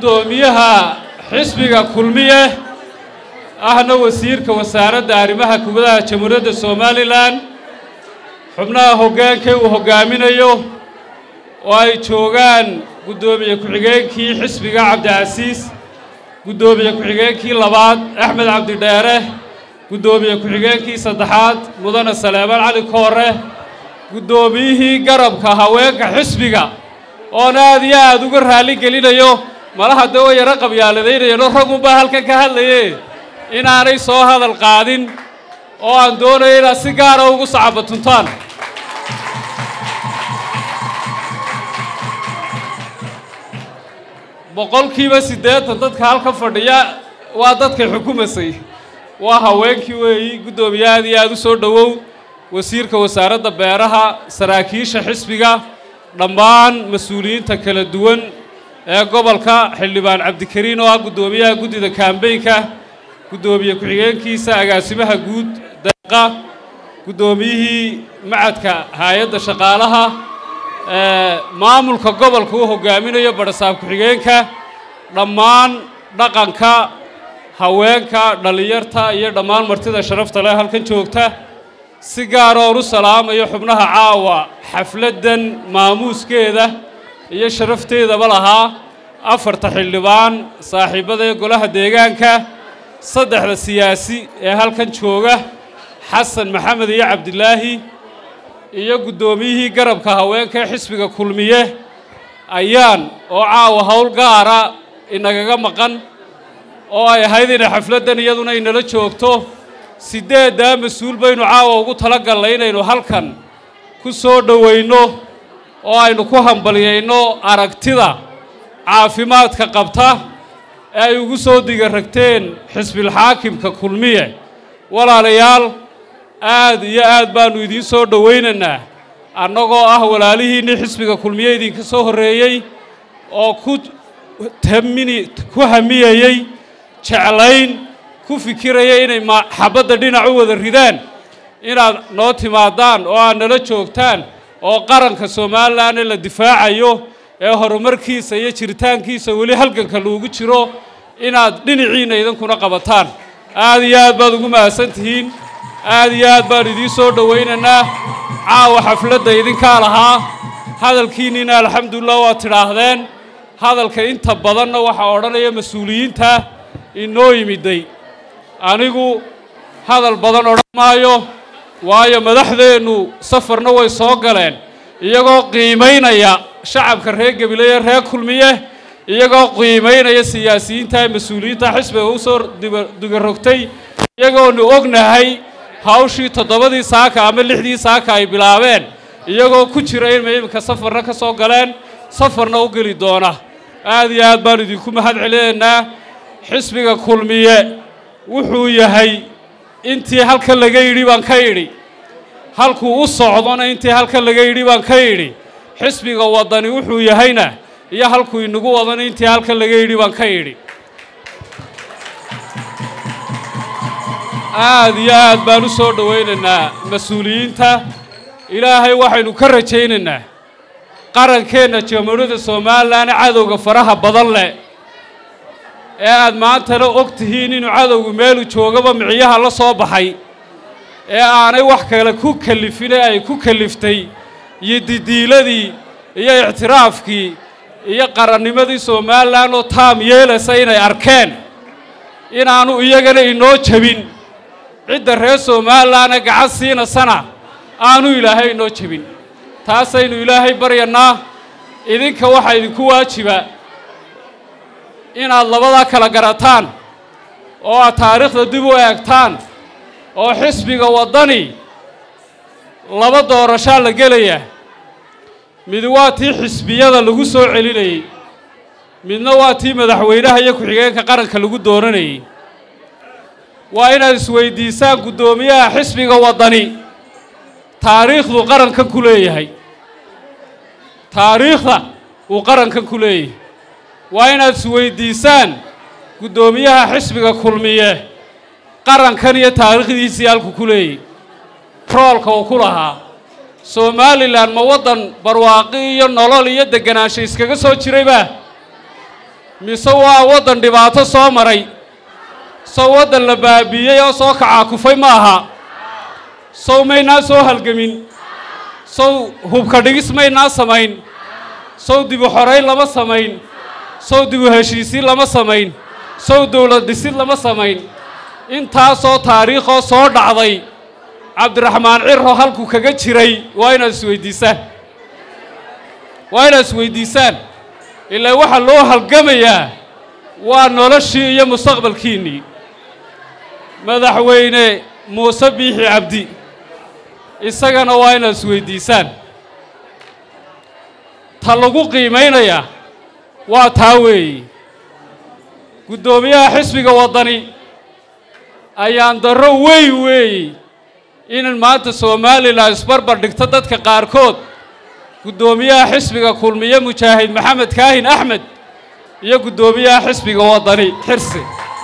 gudoomiyaha xisbiga kulmiye ahna wasiirka wasaaradda arrimaha kubadaha jamhuuriyadda somalilan xubnaha hoggaankee uu hoggaaminayo oo ay joogaan guddoomiye ku-xigeenkii xisbiga cabdicasiis guddoomiye ku-xigeenkii labaad axmed cabdidheere guddoomiye ku-xigeenkii saddexaad mudane saleemaan cali koore guddoomiyihii garabka haweenka xisbiga oon aad iyo aad uga raalli gelinayo malaha dee way yaro qabyaaladaynayano ragunbaa halkan ka hadlaye inaanay soo hadal qaadin oo aan doonayo inaad si gaara ugu sacabatuntaan boqolkiiba siddeetan dadka halka fadhiya waa dadkay xukumasay waa haweenkii weeyi guddoomiye aad iyo aad u soo dhowow wasiirka wasaaradda beeraha saraakiisha xisbiga dhammaan mas-uuliyiinta kala duwan ee gobolka xildhibaan cabdikariin oo ah guddoomiyaha guddida kaambeynka guddoomiye ku-xigeenkiisa agaasimaha guud deeqa guddoomiyihii macadka hay-adda shaqaalaha maamulka gobolka uu hoggaaminayo badhasaab ku-xigeenka dhammaan dhaqanka haweenka dhallinyarta iyo dhammaan martida sharafta leh halkan joogta si gaara oon u salaamayo xubnaha caawa xafladdan maamuuskeeda iyo sharafteedaba lahaa afarta xildhibaan saaxiibada ee golaha deegaanka saddexda siyaasi ee halkan jooga xasan maxamed iyo cabdilaahi iyo guddoomiyihii garabka haweenka ee xisbiga kulmiye ayaan oo caawa howl gaara inagaga maqan oo ay ahayd inay xafladdan iyaduna inala joogto siddeeddaa mas-uul baynu caawa ugu tala gallay inaynu halkan ku soo dhowayno oo aynu ku hambalyayno aragtida caafimaadka qabta ee ay ugu soo digaragteen xisbilxaakimka kulmiye walaalayaal aad iyo aad baannu idiin soo dhowaynaynaa annagoo ah walaalihiinnii xisbiga kulmiye idinka soo horreeyey oo ku tamini ku hamiyayey jeclayn ku fikiraya inay xabadda dhinac u wada ridaan inaad noo timaadaan oo aad nala joogtaan oo qaranka somalilan ee la difaacayo ee horumarkiisa iyo jiritaankiisa weli halganka loogu jiro inaad dhinaciinna idinkuna qabataan aad iyo aad baad ugu mahadsan tihiin aad iyo aad baan idiin soo dhowaynaynaa caawa xafladda idinkaa lahaa hadalkiinniina alxamdulilah waad tidhaahdeen hadalka inta badanna waxaa odhanaya mas-uuliyiinta inoo yimiday anigu hadal badan odhan maayo waayo madaxdeennu safarna way soo galeen iyagoo qiimaynaya shacabka reer gebile ee reer kulmiye iyagoo qiimaynaya siyaasiyiinta ee mas-uuliyiinta xisbiga u soo digarogtay iyagoonu ognahay hawshii toddobadii saaka ama lixdii saaka ay bilaabeen iyagoo ku jira inay iminka safarna ka soo galeen safarna u geli doona aad iyo aad baanu idinku mahad celinaynaa xisbiga kulmiye wuxuu yahay intii halkan laga yidhi baan ka yidhi halkuu u socdona intii halkan laga yidhi baan ka yidhi xisbiga waddani wuxuu yahayna iyo halkuu inagu wadana intii halkan laga yidhi baan ka yidhi aad iyo aad baan u soo dhowaynaynaa mas-uuliyiinta ilaahay waxaynu ka rajaynaynaa qarankeenna jamhuuriyadda somalilan cadowga faraha badan leh ee aad maantana og tihiin inuu cadowgu meelu joogaba miciyaha la soo baxay ee aanay wax kale ku kalifine ay ku kaliftay iyo didiiladii iyo ictiraafkii iyo qarannimadii somalilan oo taam yeelaysa inay arkeen inaanu iyagana inoo jebin cidda reer somalilanee gacan siinasana aanu ilaahay inoo jebin taasaynu ilaahay baryannaa idinka waxaa idinku waajiba inaad labadaa kala garataan oo aad taariikhda dib u eegtaan oo xisbiga waddani laba doorashaa la gelaya mid waa tii xisbiyada lagu soo celinayey midna waa tii madaxweynaha iyo ku-xigeenka qaranka lagu dooranayey waa inaad isweydiisaan guddoomiyaha xisbiga waddani taariikhdu qarankan ku leeyahay taariikhda uu qarankan ku leeyahay waa inaad isweydiisaan guddoomiyaha xisbiga kulmiye qarankan iyo taariikhdiisii halku ku leeyahy roolka uu ku lahaa somalilan ma waddan barwaaqi iyo nolol iyo deganaansho iskaga soo jirayba mise waa waddan dhibaato soo maray sow waddan la baabiiyey oo soo kacaakufay ma aha sow maynaa soo halgemin sow hubka dhigis maynaa samayn sow dibu xorayn lama samayn sow dibu heshiisiin lama samayn sow dowlad dhisid lama samayn intaasoo taariikhoo soo dhacday cabdiraxmaan ciro halkuu kaga jiray waa inaad isweydiisaan waa inaad isweydiisaan ilaa waxaa loo halgamayaa waa noloshii iyo mustaqbalkiinnii madaxweyne muuse biixi cabdi isagana waa inaad isweydiisaan ta lagu qiimaynayaa waa taa weeye guddoomiyaha xisbiga waddani ayaan darro weyn weeye inan maanta somalilan isbarbar dhigto dadka qaarkood guddoomiyaha xisbiga kulmiye mujaahid maxamed kaahin axmed iyo guddoomiyaha xisbiga waddani xirsi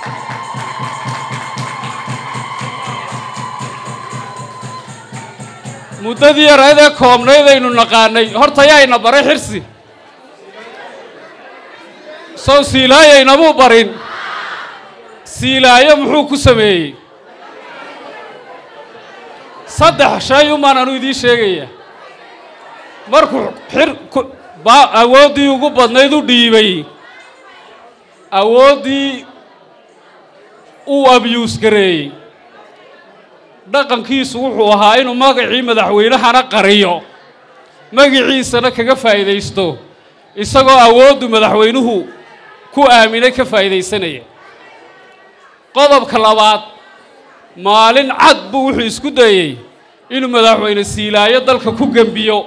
muddadii yareedee koobnayd aynu naqaanay horta yaayna baray xirsi sow siilaayaynamuu barin siilaayo muxuu ku sameeyey saddex shay umaan anuu idiin sheegaya markuu xir baa awooddii ugu badnayd u dhiibay awooddii uu abyuus gareeyey dhaqankiisu wuxuu ahaa inuu magacii madaxweynahana qariyo magiciisana kaga faa'iidaysto isagoo awooddu madaxweynuhu ku aaminay ka faa'iidaysanaya qodobka labaad maalin cad buu wuxuu isku dayey inuu madaxweyne siilaayo dalka ku gembiyo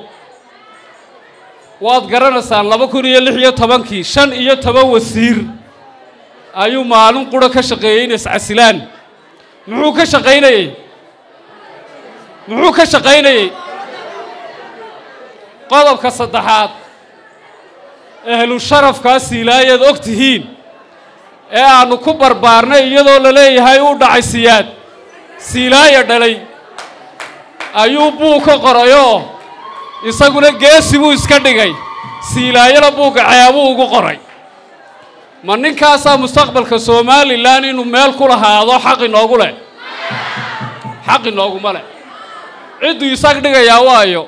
waad garanaysaan laba kun iyo lix iyo tobankii shan iyo toban wasiir ayuu maalin qura ka shaqeeyey in iscasilaan muxuu ka shaqaynayey muxuu ka shaqaynayey qodobka saddexaad ehlu sharafkaa siilaayaad og tihiin ee aannu ku barbaarnay iyadoo la leeyahay uu dhacay siyaad siilaayo dhalay ayuu buu ka qorayoo isaguna geesi buu iska dhigay siilaayona buugga ceebuu ugu qoray ma ninkaasaa mustaqbalka somalilan inuu meel ku lahaado xaq inoogu leh xaq inooguma leh cidduu isag dhigayaa waayo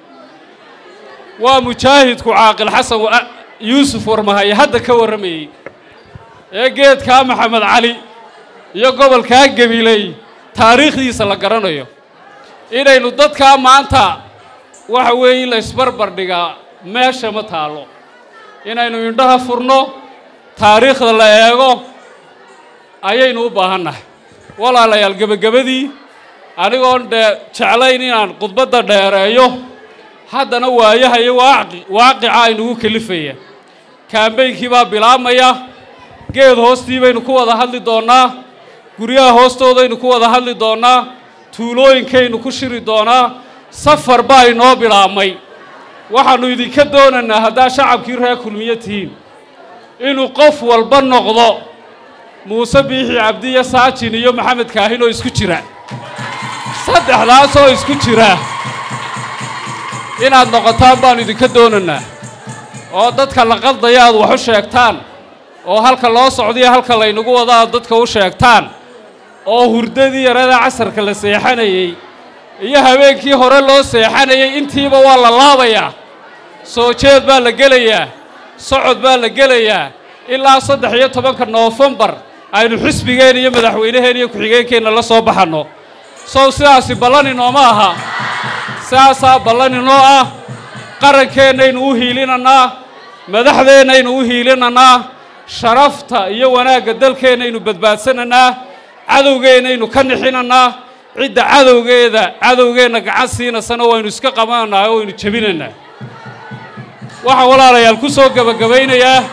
waa mujaahidku caaqil xasan yuusuf warmahaye hadda ka warramayey ee geedkaa maxamed cali iyo gobolkaa gabiley taariikhdiisa la garanayo inaynu dadkaa maanta waxa weeye la isbarbar dhigaa meesha ma taallo inaynu indhaha furno taariikhda la eego ayaynu u baahannahay walaalayaal gebagabadii anigoon dhee jeclayn inaan khudbadda dheereeyo haddana waayaha iyo waaqi waaqica aynugu kelifaya kaambeynkii baa bilaabmaya geed hoostii baynu ku wada hadli doonnaa guryaha hoostoodaynu ku wada hadli doonnaa tuulooyinkaynu ku shiri doonaa safar baa inoo bilaabmay waxaannu idinka doonaynaa haddaa shacabkii reer kulmiye tihiin inuu qof walba noqdo muuse biixi cabdiya saajin iyo maxamed kaahin oo isku jira saddexdaasoo isku jira inaad noqotaan baannu idinka doonaynaa oo dadka la qaldaya aad wax u sheegtaan oo halka loo socdaiyo halka laynagu wado aad dadka u sheegtaan oo hurdadii yarada casarka la seexanayey iyo habeenkii hore loo seexanayay intiiba waa la laabayaa soo jeed baa la gelayaa socod baa la gelayaa ilaa saddex iyo tobanka noofembar aynu xisbigeen iyo madaxweynaheen iyo ku-xigeenkeenna la soo baxanno sow sidaasi ballan inooma aha sidaasaa ballan inoo ah qarankeenaynu u hiilinannaa madaxdeennaynu u hiilinannaa sharafta iyo wanaagga dalkeennaynu badbaadsanaynaa cadowgeennaynu ka nixinannaa cidda cadowgeeda cadowgeenna gacan siinasana waynu iska qabananaa oo waynu jebinaynaa waxaan walaalayaal ku soo gebagabaynayaa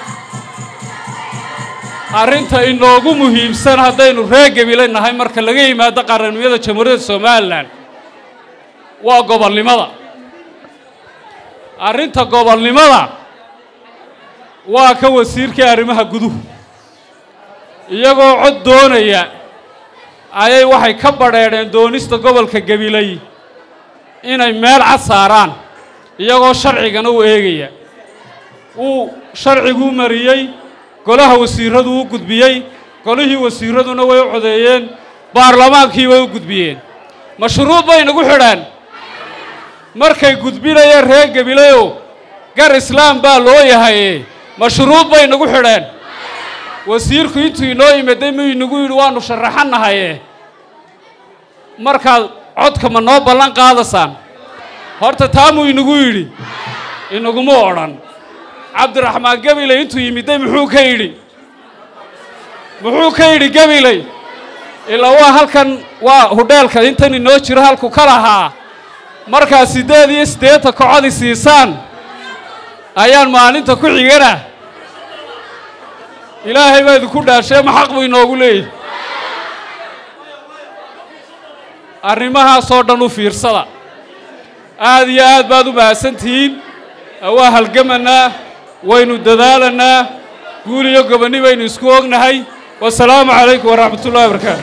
arrinta inoogu muhiimsan haddaynu reer gebile nahay marka laga yimaado qarannimada jamhuuriyadda somalilan waa gobolnimada arrinta gobolnimada waa ka wasiirkii arrimaha guduhu iyagoo cod doonaya ayay waxay ka badheedheen doonista gobolka gabiley inay meel cad saaraan iyagoo sharcigana u eegaya uu sharciguu mariyey golaha wasiiradu u gudbiyey golihii wasiiraduna way u codeeyeen baarlamaankii way u gudbiyeen mashruuc bay nagu xidhaan markay gudbinayeen reer gabilayow gar islaam baa loo yahaye mashruuc bay nagu xidheen wasiirku intuu inoo yimaday muu inagu yidhi waannu sharaxannahaye markaad codka ma noo ballan qaadaysaan horta taamuu inagu yidhi inaguma odhan cabdiraxmaan gabiley intuu yimiday muxuu ka yidhi muxuu ka yidhi gabiley ilaa waa halkan waa hudheelka intan inoo jiro halku ka lahaa markaad siddeed iyo siddeetan kocodi siisaan ayaan maalinta ku xigana ilaahay baa idinku dhaashee ma xaq buu inoogu leeyahy arrimahaasoo dhan u fiirsada aad iyo aad baad u mahadsantihiin waa halgamanaa waynu dadaalanaa guul iyo gobonni baynu isku ognahay wasalaamu calaykum waraxmat ullahi wabarakaatu